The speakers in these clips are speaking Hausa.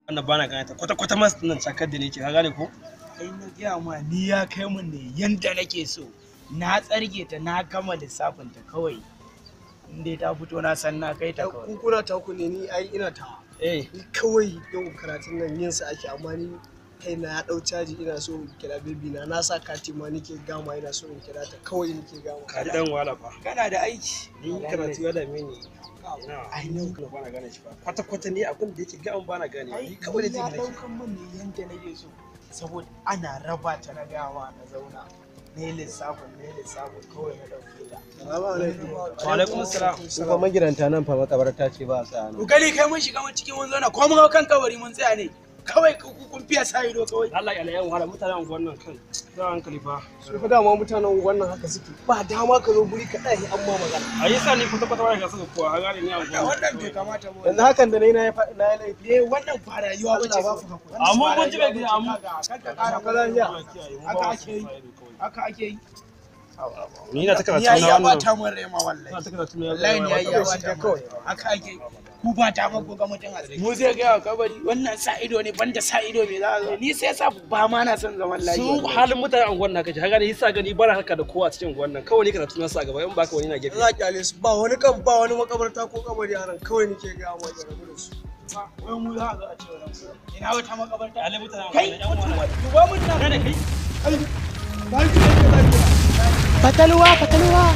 wannan bana gane ta kwata kwata mas nan cakar da ne ce ka gane ko kai na gaya ma ni ya kai mun ne yanda nake so na tsarge ta na gama lissafin ta kawai in dai ta fito na san na kai ta kawai kuna ta ku ne ni ai ina ta eh ni kawai yau karatun nan yin sa ake amma ni kai na ya dau caji ina so in kira baby na na sa kati ma nake gama ina so in kira ta kawai nake gama ka ji dan wala fa kana da aiki ni karatu ya dame ni ai ni kuma bana gane shi ba kwata kwata ni abin da yake ga an bana gane ni kawai da ya take nake daukan mun ne yanda nake so saboda ana raba ta na gawa na zauna na yi lissafin na yi lissafin kawai na dauke ta wa alaikum assalam Su fa magidanta nan fa makabarta ce ba a sa nan. kokari kai mun shiga mun cikin mun zauna ko mun hau kan kabari mun tsaya ne kawai ku kun fiya sa ido kawai Allah ya alayan wahala mutanen unguwar nan kan za hankali fa su fa dama mutanen wannan haka suke ba dama ka zo guri ka ɗaya an ma magana a yi sa ni kwata kwata ba ga saka kuwa ka gane ni a unguwar wannan bai kamata mu yanzu hakan da na yi na yi fa- na yi laifi eh wannan ba rayuwa bace Allah ba kawai. ku Wannan Amma ba mun ji rayuwa bai bace. amma- Kaga, kar ka ƙara Ka lafiya? haka ake yi haka ake yi ni na ta karatu ni yayi na ya wannan bata mun rai ma na wallahi ta karatu na wallahi ni yayi ya kawai bata shi kawai haka ake yi ku ba ta mako ga mutum a mu zai ga kabari wannan sa ido ne banda sa ido me za a zo ni sai sa ba ma na son zaman lafiya su halin mutanen unguwar nan kace ka gane yasa gani ba na haka da kowa a cikin unguwar nan kawai ni karatu na sa gaba in baka wani na gefe za a kyale su ba wani kan ba wani makabarta ko kabari a nan kawai nake ga ma da rabu da su wai mu za a zo a ce wannan gurin. ina wata makabarta halin mutanen kai unguwar nan mutum duba mun nan da kai fatalwa fatalwa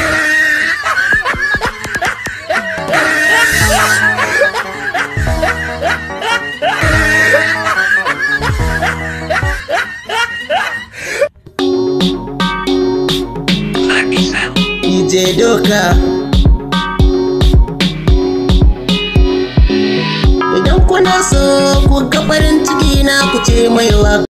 DJ Doka. Idan kuna so ku ga farin ciki na ku ce mai wa